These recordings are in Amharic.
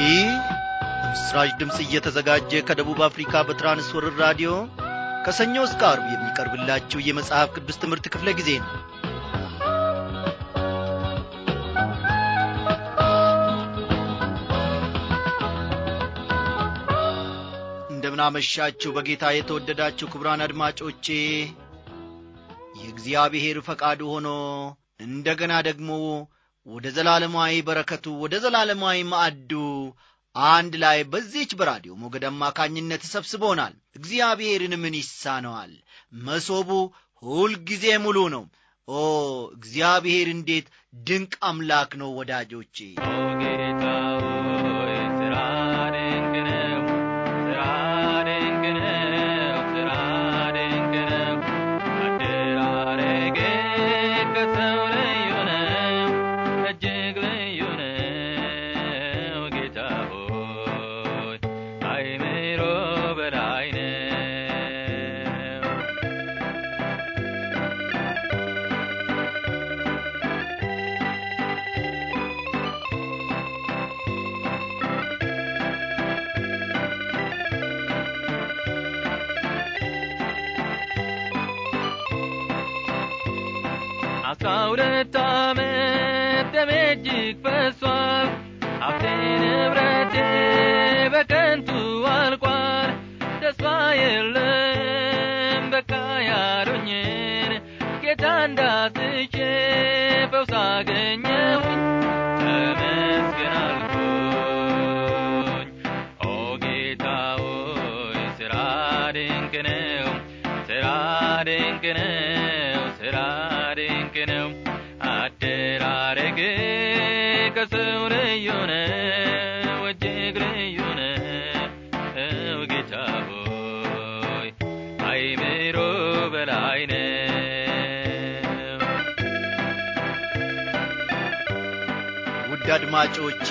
ይህ ምስራች ድምፅ እየተዘጋጀ ከደቡብ አፍሪካ በትራንስወርር ራዲዮ ከሰኞ እስከ አርብ የሚቀርብላችሁ የመጽሐፍ ቅዱስ ትምህርት ክፍለ ጊዜ ነው እንደምናመሻችሁ በጌታ የተወደዳችሁ ክቡራን አድማጮቼ የእግዚአብሔር ፈቃዱ ሆኖ እንደገና ደግሞ ወደ ዘላለማዊ በረከቱ ወደ ዘላለማዊ ማዕዱ አንድ ላይ በዚች በራዲዮ ሞገድ አማካኝነት ሰብስቦናል እግዚአብሔርን ምን ይሳነዋል መሶቡ ሁልጊዜ ሙሉ ነው ኦ እግዚአብሔር እንዴት ድንቅ አምላክ ነው ወዳጆቼ ጌታ ሆይ ስራ ድንቅ ነው፣ ስራ ድንቅ ነው፣ ስራ ድንቅ ነው። አደራረግ ከሰው ልዩ ነው፣ እጅግ ልዩ ነው። ጌታ ሆይ አይምሮ በላይ ነው። አስራ ሁለት ዓመት ደሜ እጅግ ፈሷል፣ ሀብቴ ንብረቴ በከንቱ አልቋል። ተስፋ የለም በቃ ያሉኝን ጌታ እንዳስቼ ፈውስ አገኘሁኝ ተመስገን አልኩኝ። ኦ ጌታ ሆይ ስራ ድንቅ ነው፣ ስራ ድንቅ ነው፣ ስራ ድንቅ ነው። አደራረግ ከሰው ልዩ ነው፣ እጅግ ልዩ ነው። ጌታ ሆይ አይምሮ በላይ ነው። ውድ አድማጮቼ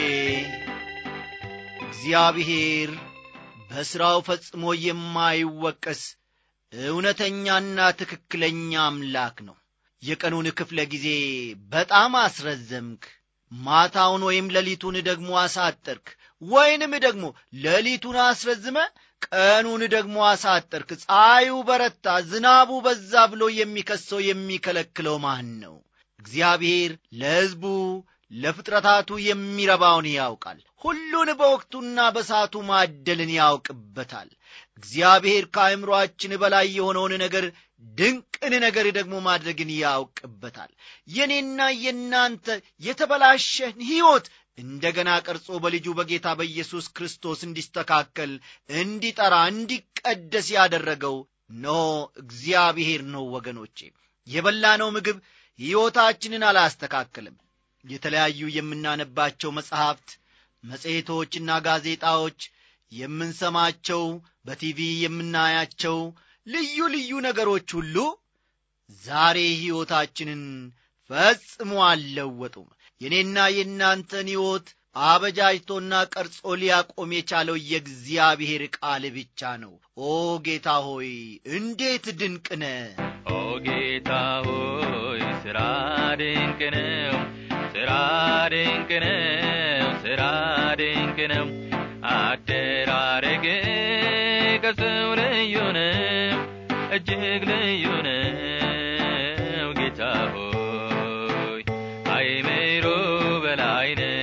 እግዚአብሔር በሥራው ፈጽሞ የማይወቀስ እውነተኛና ትክክለኛ አምላክ ነው የቀኑን ክፍለ ጊዜ በጣም አስረዘምክ ማታውን ወይም ሌሊቱን ደግሞ አሳጠርክ ወይንም ደግሞ ሌሊቱን አስረዝመ ቀኑን ደግሞ አሳጠርክ ፀሐዩ በረታ ዝናቡ በዛ ብሎ የሚከሰው የሚከለክለው ማን ነው እግዚአብሔር ለሕዝቡ ለፍጥረታቱ የሚረባውን ያውቃል ሁሉን በወቅቱና በሳቱ ማደልን ያውቅበታል እግዚአብሔር ከአእምሮአችን በላይ የሆነውን ነገር ድንቅን ነገር ደግሞ ማድረግን ያውቅበታል የኔና የእናንተ የተበላሸን ሕይወት እንደገና ቀርጾ በልጁ በጌታ በኢየሱስ ክርስቶስ እንዲስተካከል እንዲጠራ እንዲቀደስ ያደረገው ኖ እግዚአብሔር ነው ወገኖቼ የበላነው ምግብ ሕይወታችንን አላስተካከልም የተለያዩ የምናነባቸው መጽሐፍት መጽሔቶችና ጋዜጣዎች የምንሰማቸው በቲቪ የምናያቸው ልዩ ልዩ ነገሮች ሁሉ ዛሬ ሕይወታችንን ፈጽሞ አልለወጡም የእኔና የእናንተን ሕይወት አበጃጅቶና ቀርጾ ሊያቆም የቻለው የእግዚአብሔር ቃል ብቻ ነው ኦ ጌታ ሆይ እንዴት ድንቅ ነ ኦ ጌታ ሆይ ስራ ድንቅ ነው፣ ስራ ድንቅ ነው፣ ስራ ድንቅ ነው። አደራረግ ከሰው ልዩ ነው፣ እጅግ ልዩ ነው። ጌታ ሆይ አይምሮ በላይ ነው።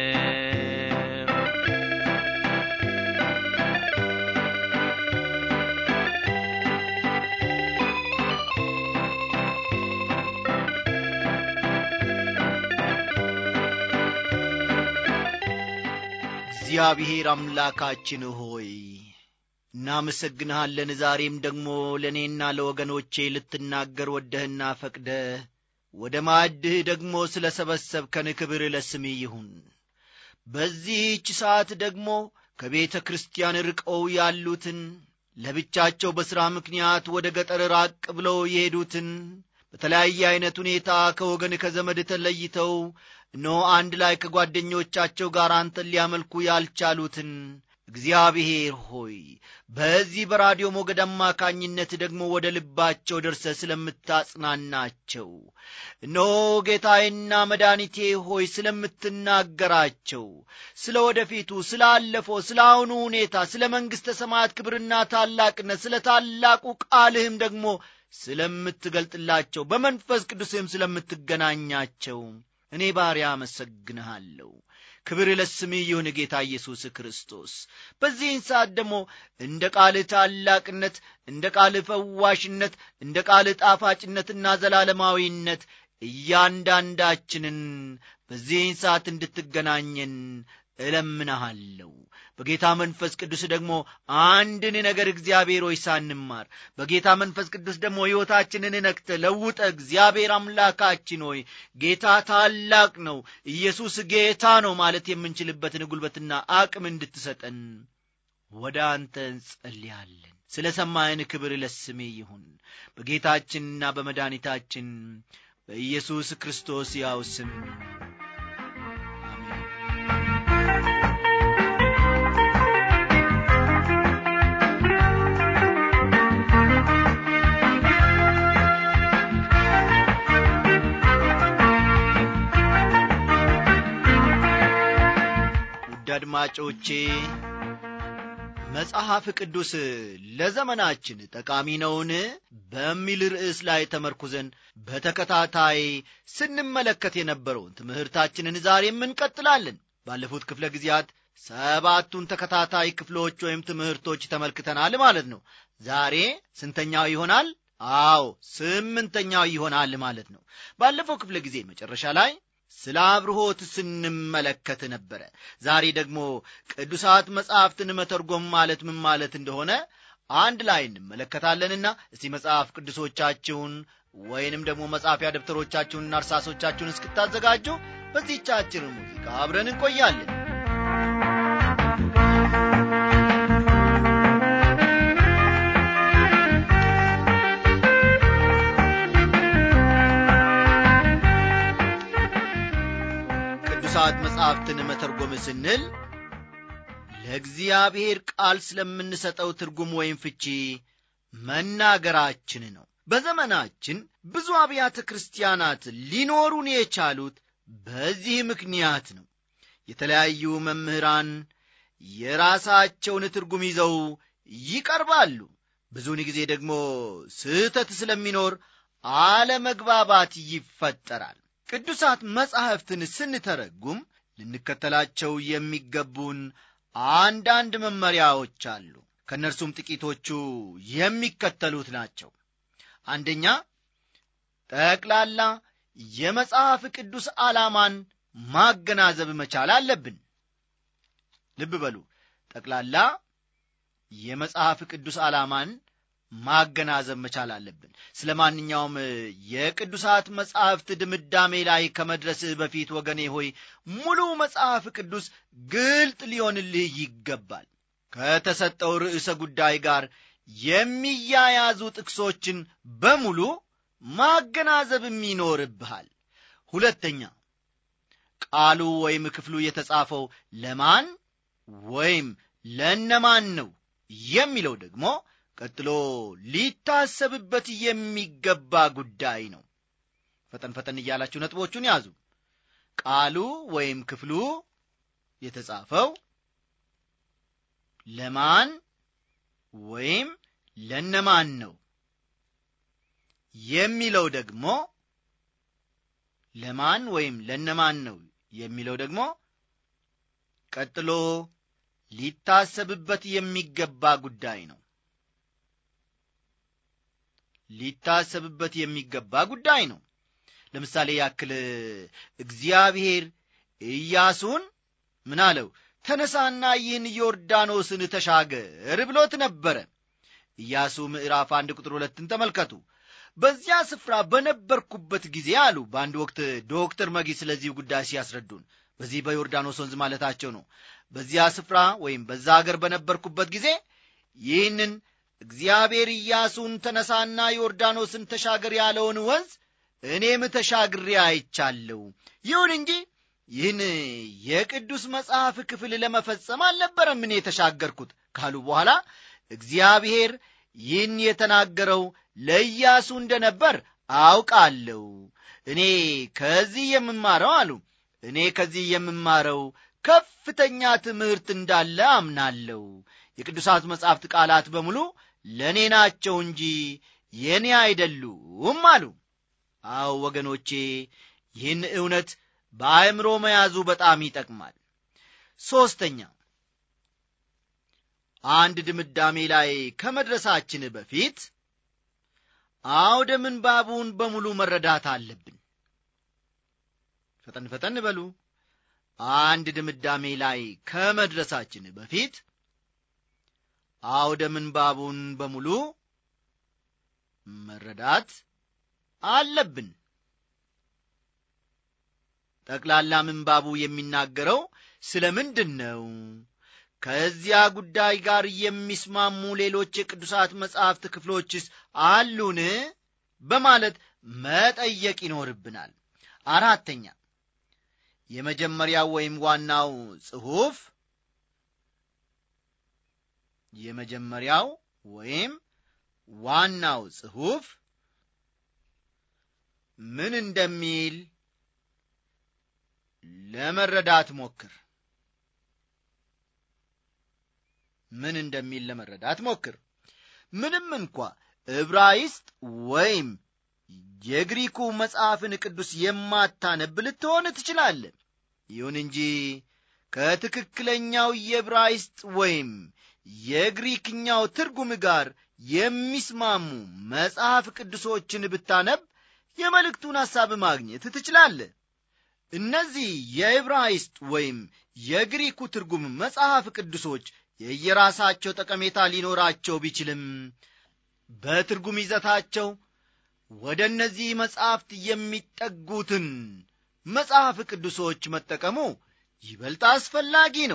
እግዚአብሔር አምላካችን ሆይ እናመሰግንሃለን ዛሬም ደግሞ ለእኔና ለወገኖቼ ልትናገር ወደህና ፈቅደ ወደ ማዕድህ ደግሞ ስለ ሰበሰብከን ክብር ለስምህ ይሁን በዚህች ሰዓት ደግሞ ከቤተ ክርስቲያን ርቀው ያሉትን ለብቻቸው በሥራ ምክንያት ወደ ገጠር ራቅ ብለው የሄዱትን በተለያየ ዐይነት ሁኔታ ከወገን ከዘመድ ተለይተው እነሆ አንድ ላይ ከጓደኞቻቸው ጋር አንተን ሊያመልኩ ያልቻሉትን እግዚአብሔር ሆይ በዚህ በራዲዮ ሞገድ አማካኝነት ደግሞ ወደ ልባቸው ደርሰ ስለምታጽናናቸው እነሆ ጌታዬና መድኃኒቴ ሆይ ስለምትናገራቸው ስለ ወደፊቱ ስላለፈው ስለ አሁኑ ሁኔታ ስለ መንግሥተ ሰማያት ክብርና ታላቅነት ስለ ታላቁ ቃልህም ደግሞ ስለምትገልጥላቸው በመንፈስ ቅዱስህም ስለምትገናኛቸው እኔ ባሪያ አመሰግንሃለሁ ክብር ለስምህ ይሁን ጌታ ኢየሱስ ክርስቶስ በዚህን ሰዓት ደግሞ እንደ ቃልህ ታላቅነት እንደ ቃልህ ፈዋሽነት እንደ ቃልህ ጣፋጭነትና ዘላለማዊነት እያንዳንዳችንን በዚህን ሰዓት እንድትገናኘን እለምንሃለሁ በጌታ መንፈስ ቅዱስ ደግሞ አንድን ነገር እግዚአብሔር ሆይ ሳንማር በጌታ መንፈስ ቅዱስ ደግሞ ሕይወታችንን ነክተ ለውጠ እግዚአብሔር አምላካችን ሆይ ጌታ ታላቅ ነው ኢየሱስ ጌታ ነው ማለት የምንችልበትን ጉልበትና አቅም እንድትሰጠን ወደ አንተ እንጸልያለን ስለ ሰማይን ክብር ለስሜ ይሁን በጌታችንና በመድኃኒታችን በኢየሱስ ክርስቶስ ያው ስም አድማጮቼ መጽሐፍ ቅዱስ ለዘመናችን ጠቃሚ ነውን በሚል ርዕስ ላይ ተመርኩዘን በተከታታይ ስንመለከት የነበረውን ትምህርታችንን ዛሬም እንቀጥላለን ባለፉት ክፍለ ጊዜያት ሰባቱን ተከታታይ ክፍሎች ወይም ትምህርቶች ተመልክተናል ማለት ነው ዛሬ ስንተኛው ይሆናል አዎ ስምንተኛው ይሆናል ማለት ነው ባለፈው ክፍለ ጊዜ መጨረሻ ላይ ስለ አብርሆት ስንመለከት ነበረ ዛሬ ደግሞ ቅዱሳት መጻሕፍትን መተርጎም ማለት ምን ማለት እንደሆነ አንድ ላይ እንመለከታለንና እስቲ መጽሐፍ ቅዱሶቻችሁን ወይንም ደግሞ መጻፊያ ደብተሮቻችሁንና እርሳሶቻችሁን እስክታዘጋጁ በዚህቻችን ሙዚቃ አብረን እንቆያለን ቅዱሳት መጻሕፍትን መተርጎም ስንል ለእግዚአብሔር ቃል ስለምንሰጠው ትርጉም ወይም ፍቺ መናገራችን ነው በዘመናችን ብዙ አብያተ ክርስቲያናት ሊኖሩን የቻሉት በዚህ ምክንያት ነው የተለያዩ መምህራን የራሳቸውን ትርጉም ይዘው ይቀርባሉ ብዙውን ጊዜ ደግሞ ስህተት ስለሚኖር አለመግባባት ይፈጠራል ቅዱሳት መጻሕፍትን ስንተረጉም ልንከተላቸው የሚገቡን አንዳንድ መመሪያዎች አሉ ከእነርሱም ጥቂቶቹ የሚከተሉት ናቸው አንደኛ ጠቅላላ የመጽሐፍ ቅዱስ ዓላማን ማገናዘብ መቻል አለብን ልብ በሉ ጠቅላላ የመጽሐፍ ቅዱስ ዓላማን ማገናዘብ መቻል አለብን ስለ ማንኛውም የቅዱሳት መጽሐፍት ድምዳሜ ላይ ከመድረስህ በፊት ወገኔ ሆይ ሙሉ መጽሐፍ ቅዱስ ግልጥ ሊሆንልህ ይገባል ከተሰጠው ርዕሰ ጉዳይ ጋር የሚያያዙ ጥቅሶችን በሙሉ ማገናዘብም ይኖርብሃል ሁለተኛ ቃሉ ወይም ክፍሉ የተጻፈው ለማን ወይም ለነማን ነው የሚለው ደግሞ ቀጥሎ ሊታሰብበት የሚገባ ጉዳይ ነው ፈጠን ፈጠን እያላችሁ ነጥቦቹን ያዙ ቃሉ ወይም ክፍሉ የተጻፈው ለማን ወይም ለነማን ነው የሚለው ደግሞ ለማን ወይም ለነማን ነው የሚለው ደግሞ ቀጥሎ ሊታሰብበት የሚገባ ጉዳይ ነው ሊታሰብበት የሚገባ ጉዳይ ነው ለምሳሌ ያክል እግዚአብሔር ኢያሱን ምን አለው ተነሳና ይህን ዮርዳኖስን ተሻገር ብሎት ነበረ ኢያሱ ምዕራፍ አንድ ቁጥር ሁለትን ተመልከቱ በዚያ ስፍራ በነበርኩበት ጊዜ አሉ በአንድ ወቅት ዶክተር መጊ ስለዚህ ጉዳይ ሲያስረዱን በዚህ በዮርዳኖስ ወንዝ ማለታቸው ነው በዚያ ስፍራ ወይም በዛ አገር በነበርኩበት ጊዜ ይህንን እግዚአብሔር ኢያሱን ተነሳና ዮርዳኖስን ተሻገር ያለውን ወንዝ እኔም ተሻግሬ አይቻለሁ ይሁን እንጂ ይህን የቅዱስ መጽሐፍ ክፍል ለመፈጸም አልነበረም እኔ የተሻገርኩት ካሉ በኋላ እግዚአብሔር ይህን የተናገረው ለኢያሱ እንደነበር አውቃለሁ እኔ ከዚህ የምማረው አሉ እኔ ከዚህ የምማረው ከፍተኛ ትምህርት እንዳለ አምናለሁ የቅዱሳት መጻሕፍት ቃላት በሙሉ ለእኔ ናቸው እንጂ የእኔ አይደሉም አሉ አዎ ወገኖቼ ይህን እውነት በአእምሮ መያዙ በጣም ይጠቅማል ሦስተኛ አንድ ድምዳሜ ላይ ከመድረሳችን በፊት አውደ ምንባቡን በሙሉ መረዳት አለብን ፈጠን ፈጠን በሉ አንድ ድምዳሜ ላይ ከመድረሳችን በፊት አውደ ምንባቡን በሙሉ መረዳት አለብን ጠቅላላ ምንባቡ የሚናገረው ስለ ምንድን ነው ከዚያ ጉዳይ ጋር የሚስማሙ ሌሎች የቅዱሳት መጻሕፍት ክፍሎችስ አሉን በማለት መጠየቅ ይኖርብናል አራተኛ የመጀመሪያው ወይም ዋናው ጽሑፍ የመጀመሪያው ወይም ዋናው ጽሑፍ ምን እንደሚል ለመረዳት ሞክር ምን እንደሚል ለመረዳት ሞክር ምንም እንኳ ዕብራይስጥ ወይም የግሪኩ መጽሐፍን ቅዱስ የማታነብ ልትሆን ትችላለ ይሁን እንጂ ከትክክለኛው የዕብራይስጥ ወይም የግሪክኛው ትርጉም ጋር የሚስማሙ መጽሐፍ ቅዱሶችን ብታነብ የመልእክቱን ሐሳብ ማግኘት ትችላለ እነዚህ የዕብራይስጥ ወይም የግሪኩ ትርጉም መጽሐፍ ቅዱሶች የየራሳቸው ጠቀሜታ ሊኖራቸው ቢችልም በትርጉም ይዘታቸው ወደ እነዚህ መጻሕፍት የሚጠጉትን መጽሐፍ ቅዱሶች መጠቀሙ ይበልጥ አስፈላጊ ነው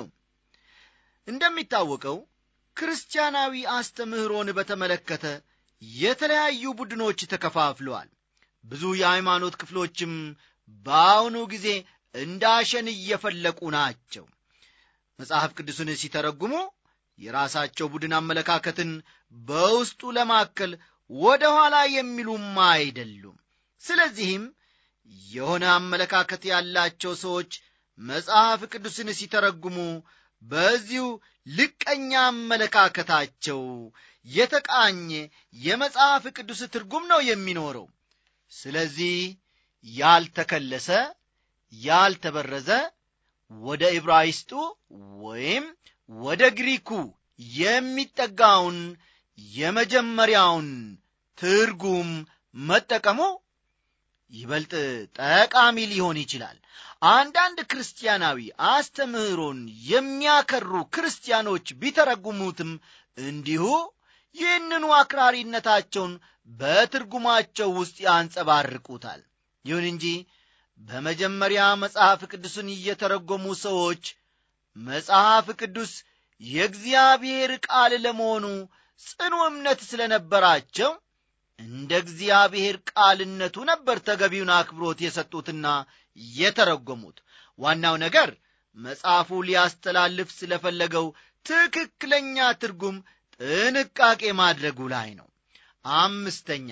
እንደሚታወቀው ክርስቲያናዊ አስተምህሮን በተመለከተ የተለያዩ ቡድኖች ተከፋፍለዋል ብዙ የሃይማኖት ክፍሎችም በአሁኑ ጊዜ እንዳሸን እየፈለቁ ናቸው መጽሐፍ ቅዱስን ሲተረጉሙ የራሳቸው ቡድን አመለካከትን በውስጡ ለማከል ወደ ኋላ የሚሉም አይደሉም ስለዚህም የሆነ አመለካከት ያላቸው ሰዎች መጽሐፍ ቅዱስን ሲተረጉሙ በዚሁ ልቀኛ አመለካከታቸው የተቃኘ የመጽሐፍ ቅዱስ ትርጉም ነው የሚኖረው ስለዚህ ያልተከለሰ ያልተበረዘ ወደ ዕብራይስጡ ወይም ወደ ግሪኩ የሚጠጋውን የመጀመሪያውን ትርጉም መጠቀሙ ይበልጥ ጠቃሚ ሊሆን ይችላል አንዳንድ ክርስቲያናዊ አስተምህሮን የሚያከሩ ክርስቲያኖች ቢተረጉሙትም እንዲሁ ይህንኑ አክራሪነታቸውን በትርጉማቸው ውስጥ ያንጸባርቁታል ይሁን እንጂ በመጀመሪያ መጽሐፍ ቅዱስን እየተረጎሙ ሰዎች መጽሐፍ ቅዱስ የእግዚአብሔር ቃል ለመሆኑ ጽኑ እምነት ስለነበራቸው እንደ እግዚአብሔር ቃልነቱ ነበር ተገቢውን አክብሮት የሰጡትና የተረጎሙት ዋናው ነገር መጽሐፉ ሊያስተላልፍ ስለፈለገው ትክክለኛ ትርጉም ጥንቃቄ ማድረጉ ላይ ነው አምስተኛ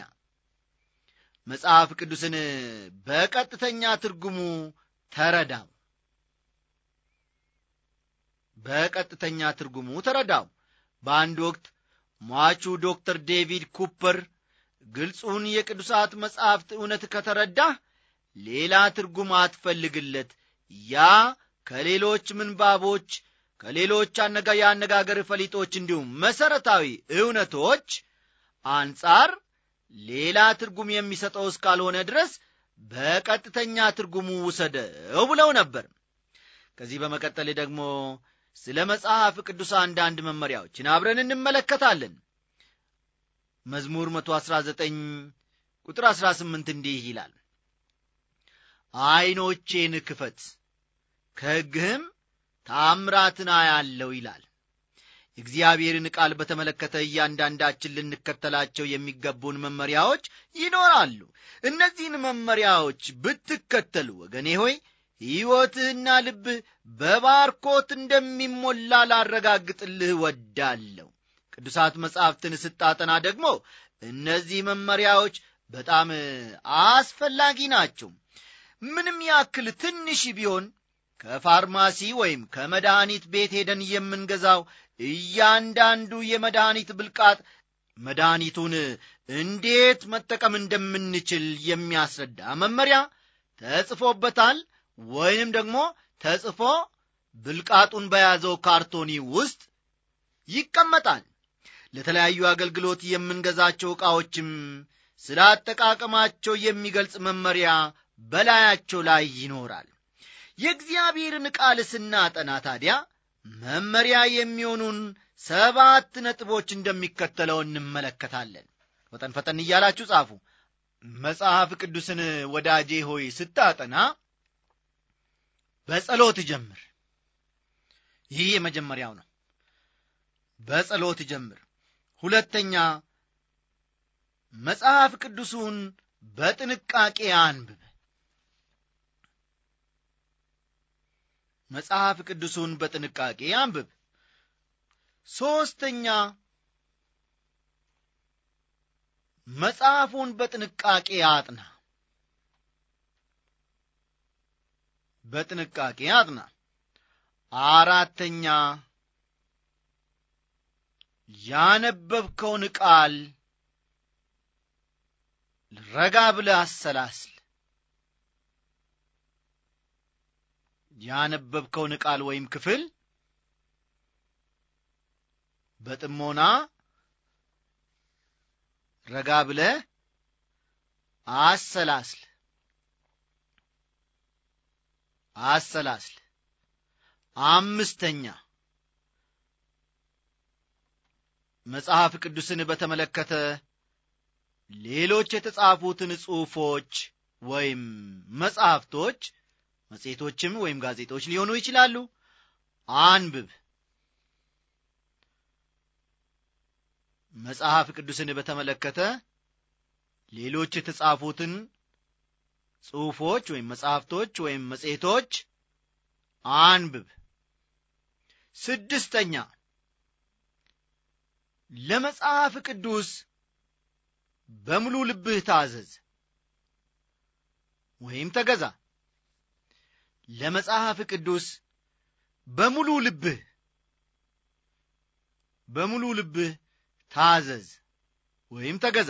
መጽሐፍ ቅዱስን በቀጥተኛ ትርጉሙ ተረዳው በቀጥተኛ ትርጉሙ ተረዳው በአንድ ወቅት ሟቹ ዶክተር ዴቪድ ኩፐር ግልጹን የቅዱሳት መጻሕፍት እውነት ከተረዳህ ሌላ ትርጉም አትፈልግለት ያ ከሌሎች ምንባቦች ከሌሎች አነጋ የአነጋገር ፈሊጦች እንዲሁም መሠረታዊ እውነቶች አንጻር ሌላ ትርጉም የሚሰጠው እስካልሆነ ድረስ በቀጥተኛ ትርጉሙ ውሰደው ብለው ነበር ከዚህ በመቀጠል ደግሞ ስለ መጽሐፍ ቅዱስ አንዳንድ መመሪያዎችን አብረን እንመለከታለን መዝሙር 119 ቁጥር 18 እንዲህ ይላል ዐይኖቼን ክፈት ከሕግህም ታምራትን አያለው ይላል የእግዚአብሔርን ቃል በተመለከተ እያንዳንዳችን ልንከተላቸው የሚገቡን መመሪያዎች ይኖራሉ እነዚህን መመሪያዎች ብትከተሉ ወገኔ ሆይ ሕይወትህና ልብህ በባርኮት እንደሚሞላ ላረጋግጥልህ ወዳለሁ ቅዱሳት መጻሕፍትን ስታጠና ደግሞ እነዚህ መመሪያዎች በጣም አስፈላጊ ናቸው ምንም ያክል ትንሽ ቢሆን ከፋርማሲ ወይም ከመድኃኒት ቤት ሄደን የምንገዛው እያንዳንዱ የመድኃኒት ብልቃጥ መድኃኒቱን እንዴት መጠቀም እንደምንችል የሚያስረዳ መመሪያ ተጽፎበታል ወይንም ደግሞ ተጽፎ ብልቃጡን በያዘው ካርቶኒ ውስጥ ይቀመጣል ለተለያዩ አገልግሎት የምንገዛቸው ዕቃዎችም ስለ አጠቃቀማቸው የሚገልጽ መመሪያ በላያቸው ላይ ይኖራል የእግዚአብሔርን ቃል ስናጠና ታዲያ መመሪያ የሚሆኑን ሰባት ነጥቦች እንደሚከተለው እንመለከታለን ፈጠን ፈጠን እያላችሁ ጻፉ መጽሐፍ ቅዱስን ወዳጄ ሆይ ስታጠና በጸሎት ጀምር ይህ የመጀመሪያው ነው በጸሎት ጀምር ሁለተኛ መጽሐፍ ቅዱሱን በጥንቃቄ አንብብ መጽሐፍ ቅዱሱን በጥንቃቄ አንብብ ሦስተኛ መጽሐፉን በጥንቃቄ አጥና በጥንቃቄ አጥና አራተኛ ያነበብከውን ቃል ረጋ ብለ አሰላስል ያነበብከውን ቃል ወይም ክፍል በጥሞና ረጋ ብለ አሰላስል አሰላስል አምስተኛ መጽሐፍ ቅዱስን በተመለከተ ሌሎች የተጻፉትን ጽሑፎች ወይም መጽሐፍቶች መጽሔቶችም ወይም ጋዜጦች ሊሆኑ ይችላሉ አንብብ መጽሐፍ ቅዱስን በተመለከተ ሌሎች የተጻፉትን ጽሑፎች ወይም መጽሐፍቶች ወይም መጽሔቶች አንብብ ስድስተኛ ለመጽሐፍ ቅዱስ በሙሉ ልብህ ታዘዝ ወይም ተገዛ ለመጽሐፍ ቅዱስ በሙሉ ልብህ በሙሉ ልብህ ታዘዝ ወይም ተገዛ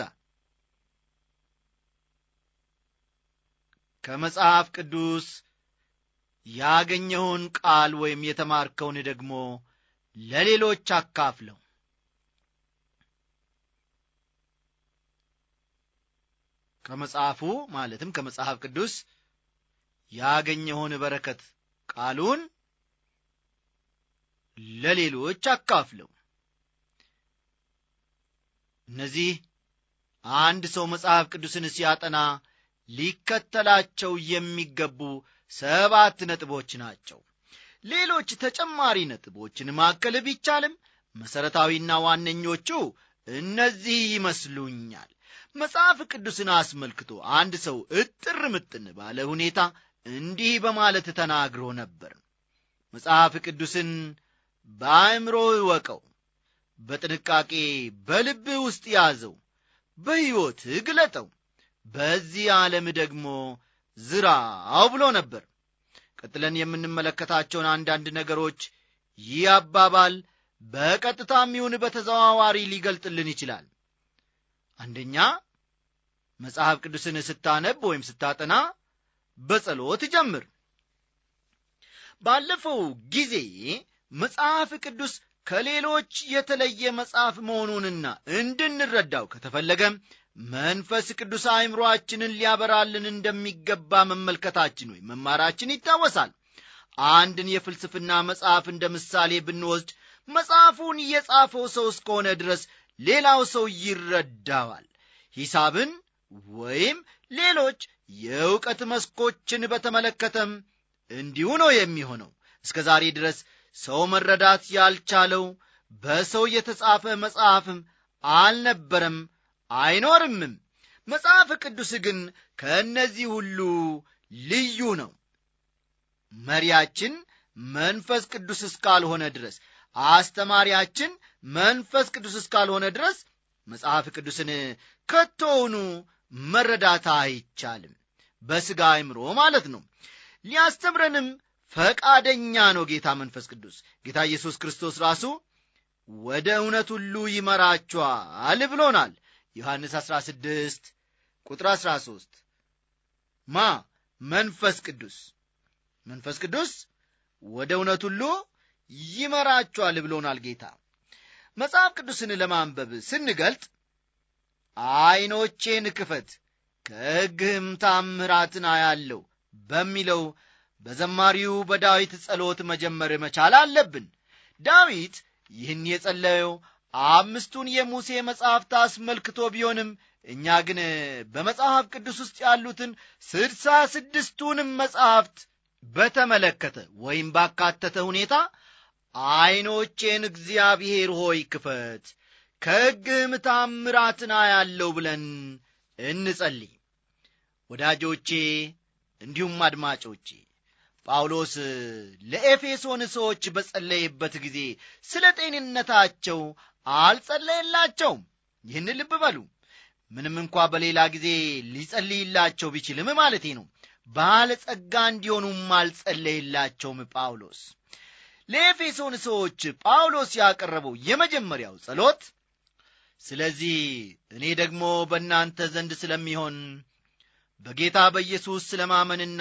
ከመጽሐፍ ቅዱስ ያገኘውን ቃል ወይም የተማርከውን ደግሞ ለሌሎች አካፍለው ከመጽሐፉ ማለትም ከመጽሐፍ ቅዱስ ያገኘውን በረከት ቃሉን ለሌሎች አካፍለው እነዚህ አንድ ሰው መጽሐፍ ቅዱስን ሲያጠና ሊከተላቸው የሚገቡ ሰባት ነጥቦች ናቸው ሌሎች ተጨማሪ ነጥቦችን ማከል ቢቻልም መሠረታዊና ዋነኞቹ እነዚህ ይመስሉኛል መጽሐፍ ቅዱስን አስመልክቶ አንድ ሰው እጥር ምጥን ባለ ሁኔታ እንዲህ በማለት ተናግሮ ነበር መጽሐፍ ቅዱስን በአእምሮ እወቀው በጥንቃቄ በልብህ ውስጥ ያዘው በሕይወትህ ግለጠው በዚህ ዓለም ደግሞ ዝራው ብሎ ነበር ቀጥለን የምንመለከታቸውን አንዳንድ ነገሮች ይህ አባባል በቀጥታም ይሁን በተዘዋዋሪ ሊገልጥልን ይችላል አንደኛ መጽሐፍ ቅዱስን ስታነብ ወይም ስታጠና በጸሎት ጀምር ባለፈው ጊዜ መጽሐፍ ቅዱስ ከሌሎች የተለየ መጽሐፍ መሆኑንና እንድንረዳው ከተፈለገም መንፈስ ቅዱስ አእምሮአችንን ሊያበራልን እንደሚገባ መመልከታችን ወይም መማራችን ይታወሳል አንድን የፍልስፍና መጽሐፍ እንደ ምሳሌ ብንወስድ መጽሐፉን የጻፈው ሰው እስከሆነ ድረስ ሌላው ሰው ይረዳዋል ሂሳብን ወይም ሌሎች የእውቀት መስኮችን በተመለከተም እንዲሁ ነው የሚሆነው እስከ ዛሬ ድረስ ሰው መረዳት ያልቻለው በሰው የተጻፈ መጽሐፍም አልነበረም አይኖርምም መጽሐፍ ቅዱስ ግን ከእነዚህ ሁሉ ልዩ ነው መሪያችን መንፈስ ቅዱስ እስካልሆነ ድረስ አስተማሪያችን መንፈስ ቅዱስ እስካልሆነ ድረስ መጽሐፍ ቅዱስን ከቶውኑ መረዳት አይቻልም በሥጋ አይምሮ ማለት ነው ሊያስተምረንም ፈቃደኛ ነው ጌታ መንፈስ ቅዱስ ጌታ ኢየሱስ ክርስቶስ ራሱ ወደ እውነት ሁሉ ይመራችኋል ብሎናል ዮሐንስ 16 ቁጥር 13 ማ መንፈስ ቅዱስ መንፈስ ቅዱስ ወደ እውነት ሁሉ ይመራችኋል ብሎናል ጌታ መጽሐፍ ቅዱስን ለማንበብ ስንገልጥ ዐይኖቼን ክፈት ከሕግህም ታምራትን አያለው በሚለው በዘማሪው በዳዊት ጸሎት መጀመር መቻል አለብን ዳዊት ይህን የጸለየው አምስቱን የሙሴ መጻሕፍት አስመልክቶ ቢሆንም እኛ ግን በመጽሐፍ ቅዱስ ውስጥ ያሉትን ስድሳ ስድስቱንም መጻሕፍት በተመለከተ ወይም ባካተተ ሁኔታ ዐይኖቼን እግዚአብሔር ሆይ ክፈት ከሕግህም ታምራትን አያለው ብለን እንጸልይ ወዳጆቼ እንዲሁም አድማጮቼ ጳውሎስ ለኤፌሶን ሰዎች በጸለየበት ጊዜ ስለ ጤንነታቸው አልጸለየላቸውም ይህን ልብ በሉ ምንም እንኳ በሌላ ጊዜ ሊጸልይላቸው ቢችልም ማለቴ ነው ባለጸጋ እንዲሆኑም አልጸለየላቸውም ጳውሎስ ለኤፌሶን ሰዎች ጳውሎስ ያቀረበው የመጀመሪያው ጸሎት ስለዚህ እኔ ደግሞ በእናንተ ዘንድ ስለሚሆን በጌታ በኢየሱስ ስለማመንና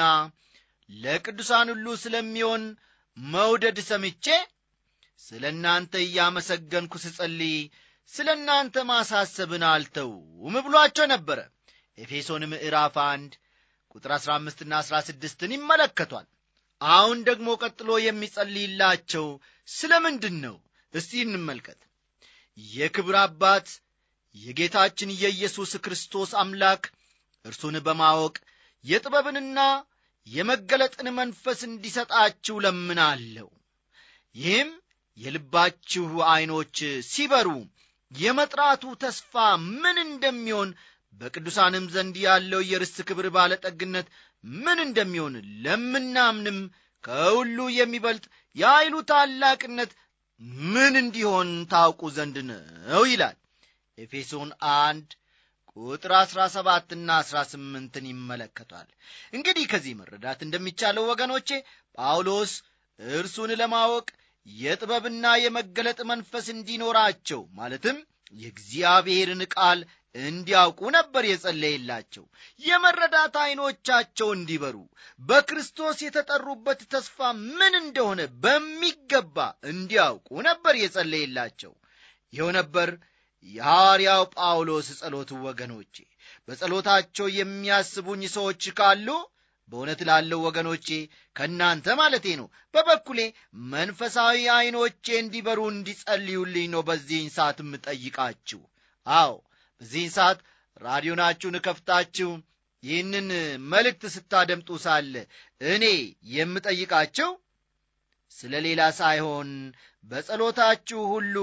ለቅዱሳን ሁሉ ስለሚሆን መውደድ ሰምቼ ስለ እናንተ እያመሰገንኩ ስጸልይ ስለ እናንተ ማሳሰብን አልተውም ብሏቸው ነበረ ኤፌሶን ምዕራፍ አንድ ቁጥር 15ና 16ን ይመለከቷል አሁን ደግሞ ቀጥሎ የሚጸልይላቸው ስለ ምንድን ነው እስቲ እንመልከት የክብር አባት የጌታችን የኢየሱስ ክርስቶስ አምላክ እርሱን በማወቅ የጥበብንና የመገለጥን መንፈስ እንዲሰጣችሁ ለምናለሁ ይህም የልባችሁ ዐይኖች ሲበሩ የመጥራቱ ተስፋ ምን እንደሚሆን በቅዱሳንም ዘንድ ያለው የርስት ክብር ባለጠግነት ምን እንደሚሆን ለምናምንም ከሁሉ የሚበልጥ የኃይሉ ታላቅነት ምን እንዲሆን ታውቁ ዘንድ ነው ይላል ኤፌሶን አንድ ቁጥር አሥራ ሰባትና አሥራ ስምንትን ይመለከቷል እንግዲህ ከዚህ መረዳት እንደሚቻለው ወገኖቼ ጳውሎስ እርሱን ለማወቅ የጥበብና የመገለጥ መንፈስ እንዲኖራቸው ማለትም የእግዚአብሔርን ቃል እንዲያውቁ ነበር የጸለየላቸው የመረዳት ዐይኖቻቸው እንዲበሩ በክርስቶስ የተጠሩበት ተስፋ ምን እንደሆነ በሚገባ እንዲያውቁ ነበር የጸለየላቸው ይኸው ነበር የሐዋርያው ጳውሎስ ጸሎት ወገኖቼ በጸሎታቸው የሚያስቡኝ ሰዎች ካሉ በእውነት ላለው ወገኖቼ ከእናንተ ማለቴ ነው በበኩሌ መንፈሳዊ ዐይኖቼ እንዲበሩ እንዲጸልዩልኝ ነው በዚህን ሰዓት የምጠይቃችሁ አዎ በዚህን ሰዓት ራዲዮናችሁን ከፍታችሁ ይህንን መልእክት ስታደምጡ ሳለ እኔ የምጠይቃቸው ስለ ሌላ ሳይሆን በጸሎታችሁ ሁሉ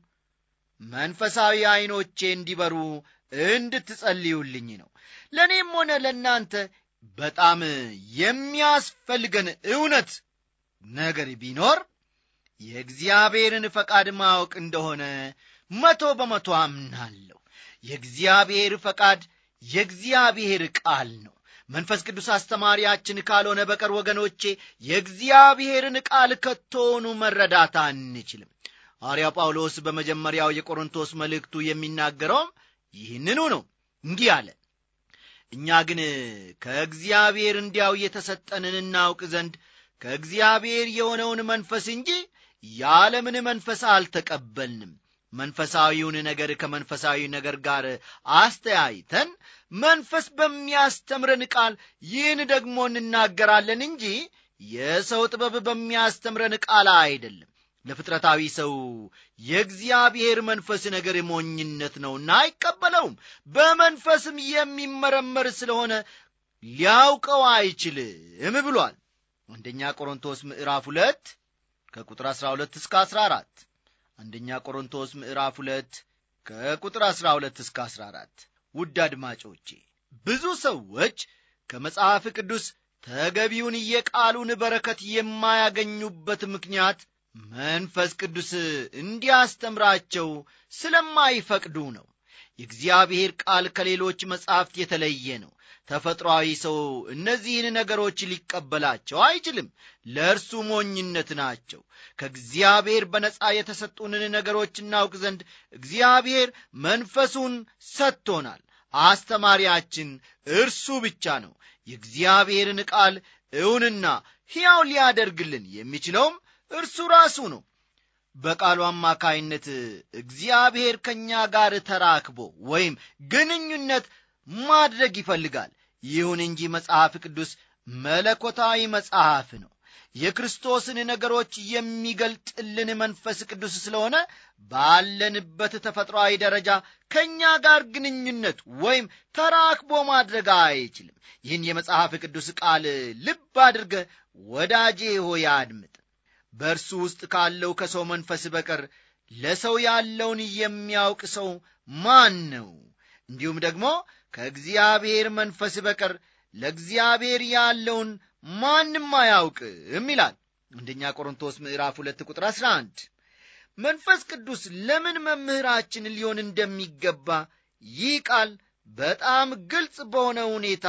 መንፈሳዊ ዐይኖቼ እንዲበሩ እንድትጸልዩልኝ ነው ለእኔም ሆነ ለእናንተ በጣም የሚያስፈልገን እውነት ነገር ቢኖር የእግዚአብሔርን ፈቃድ ማወቅ እንደሆነ መቶ በመቶ አምናለሁ የእግዚአብሔር ፈቃድ የእግዚአብሔር ቃል ነው መንፈስ ቅዱስ አስተማሪያችን ካልሆነ በቀር ወገኖቼ የእግዚአብሔርን ቃል ከቶውኑ መረዳት አንችልም ሐዋርያው ጳውሎስ በመጀመሪያው የቆሮንቶስ መልእክቱ የሚናገረውም ይህንኑ ነው እንዲህ አለ እኛ ግን ከእግዚአብሔር እንዲያው የተሰጠንን እናውቅ ዘንድ ከእግዚአብሔር የሆነውን መንፈስ እንጂ የዓለምን መንፈስ አልተቀበልንም መንፈሳዊውን ነገር ከመንፈሳዊ ነገር ጋር አስተያይተን መንፈስ በሚያስተምረን ቃል ይህን ደግሞ እንናገራለን እንጂ የሰው ጥበብ በሚያስተምረን ቃል አይደለም ለፍጥረታዊ ሰው የእግዚአብሔር መንፈስ ነገር ሞኝነት ነውና አይቀበለውም በመንፈስም የሚመረመር ስለሆነ ሊያውቀው አይችልም ብሏል አንደኛ ቆሮንቶስ ምዕራፍ ሁለት ከቁጥር 12 እስከ 14 አንደኛ ቆሮንቶስ ምዕራፍ ሁለት ከቁጥር 12 እስከ 14 ውድ አድማጮቼ ብዙ ሰዎች ከመጽሐፍ ቅዱስ ተገቢውን የቃሉን በረከት የማያገኙበት ምክንያት መንፈስ ቅዱስ እንዲያስተምራቸው ስለማይፈቅዱ ነው የእግዚአብሔር ቃል ከሌሎች መጻሕፍት የተለየ ነው ተፈጥሮአዊ ሰው እነዚህን ነገሮች ሊቀበላቸው አይችልም ለእርሱ ሞኝነት ናቸው ከእግዚአብሔር በነጻ የተሰጡንን ነገሮች እናውቅ ዘንድ እግዚአብሔር መንፈሱን ሰጥቶናል አስተማሪያችን እርሱ ብቻ ነው የእግዚአብሔርን ቃል እውንና ሕያው ሊያደርግልን የሚችለውም እርሱ ራሱ ነው በቃሉ አማካይነት እግዚአብሔር ከእኛ ጋር ተራክቦ ወይም ግንኙነት ማድረግ ይፈልጋል ይሁን እንጂ መጽሐፍ ቅዱስ መለኮታዊ መጽሐፍ ነው የክርስቶስን ነገሮች የሚገልጥልን መንፈስ ቅዱስ ስለሆነ ባለንበት ተፈጥሮአዊ ደረጃ ከእኛ ጋር ግንኙነት ወይም ተራክቦ ማድረግ አይችልም ይህን የመጽሐፍ ቅዱስ ቃል ልብ አድርገ ወዳጄ ሆይ አድምጥ በእርሱ ውስጥ ካለው ከሰው መንፈስ በቀር ለሰው ያለውን የሚያውቅ ሰው ማን ነው እንዲሁም ደግሞ ከእግዚአብሔር መንፈስ በቀር ለእግዚአብሔር ያለውን ማንም አያውቅም ይላል አንደኛ ቆሮንቶስ ምዕራፍ ሁለት ቁጥር 11 መንፈስ ቅዱስ ለምን መምህራችን ሊሆን እንደሚገባ ይህ ቃል በጣም ግልጽ በሆነ ሁኔታ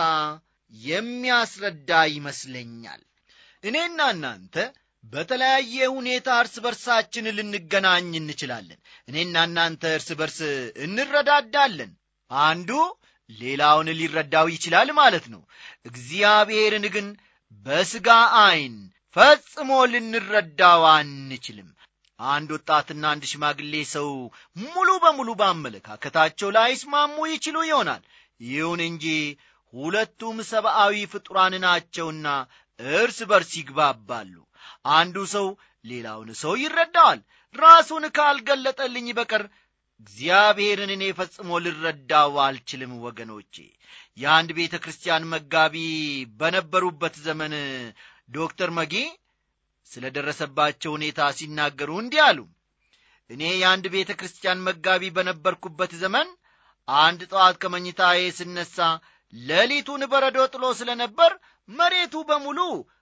የሚያስረዳ ይመስለኛል እኔና እናንተ በተለያየ ሁኔታ እርስ በርሳችን ልንገናኝ እንችላለን እኔና እናንተ እርስ በርስ እንረዳዳለን አንዱ ሌላውን ሊረዳው ይችላል ማለት ነው እግዚአብሔርን ግን በሥጋ ዐይን ፈጽሞ ልንረዳው አንችልም አንድ ወጣትና አንድ ሽማግሌ ሰው ሙሉ በሙሉ በአመለካከታቸው ላይስማሙ ይችሉ ይሆናል ይሁን እንጂ ሁለቱም ሰብአዊ ፍጡራን ናቸውና እርስ በርስ ይግባባሉ አንዱ ሰው ሌላውን ሰው ይረዳዋል ራሱን ካልገለጠልኝ በቀር እግዚአብሔርን እኔ ፈጽሞ ልረዳው አልችልም ወገኖቼ የአንድ ቤተ ክርስቲያን መጋቢ በነበሩበት ዘመን ዶክተር መጊ ስለ ደረሰባቸው ሁኔታ ሲናገሩ እንዲህ አሉ እኔ የአንድ ቤተ ክርስቲያን መጋቢ በነበርኩበት ዘመን አንድ ጠዋት ከመኝታዬ ስነሳ ሌሊቱን በረዶ ጥሎ ስለ ነበር መሬቱ በሙሉ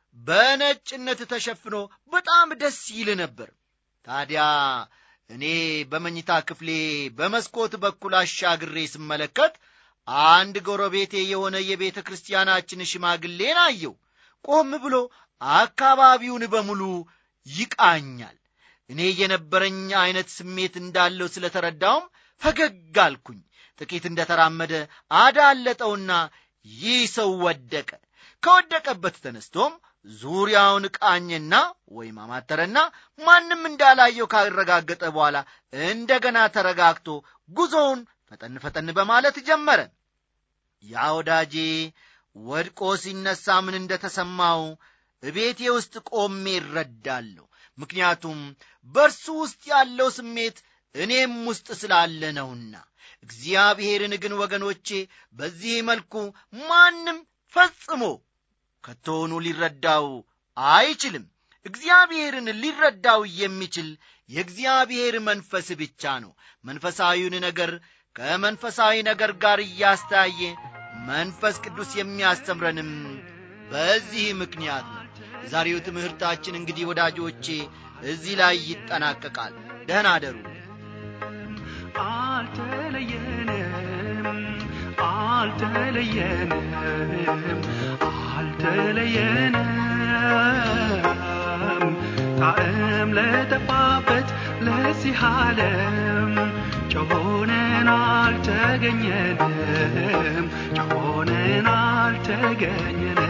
በነጭነት ተሸፍኖ በጣም ደስ ይል ነበር ታዲያ እኔ በመኝታ ክፍሌ በመስኮት በኩል አሻግሬ ስመለከት አንድ ጎረቤቴ የሆነ የቤተ ክርስቲያናችን ሽማግሌን አየው ቆም ብሎ አካባቢውን በሙሉ ይቃኛል እኔ የነበረኝ ዐይነት ስሜት እንዳለው ስለ ተረዳውም ፈገግ አልኩኝ ጥቂት እንደ ተራመደ አዳለጠውና ይህ ሰው ወደቀ ከወደቀበት ተነስቶም ዙሪያውን ቃኘና ወይም አማተረና ማንም እንዳላየው ካረጋገጠ በኋላ እንደገና ተረጋግቶ ጉዞውን ፈጠን ፈጠን በማለት ጀመረ ያ ወዳጄ ወድቆ ሲነሳ ምን እንደተሰማው እቤቴ ውስጥ ቆሜ እረዳለሁ ምክንያቱም በእርሱ ውስጥ ያለው ስሜት እኔም ውስጥ ስላለ ነውና እግዚአብሔርን ግን ወገኖቼ በዚህ መልኩ ማንም ፈጽሞ ከቶውኑ ሊረዳው አይችልም እግዚአብሔርን ሊረዳው የሚችል የእግዚአብሔር መንፈስ ብቻ ነው መንፈሳዊውን ነገር ከመንፈሳዊ ነገር ጋር እያስተያየ መንፈስ ቅዱስ የሚያስተምረንም በዚህ ምክንያት ነው የዛሬው ትምህርታችን እንግዲህ ወዳጆቼ እዚህ ላይ ይጠናቀቃል ደህና አደሩ አልተለየንም አልተለየንም አልተለየንም ጣዕም ለጠፋበት ለዚህ ዓለም ጮሆነን አልተገኘንም ጮሆነን አልተገኘንም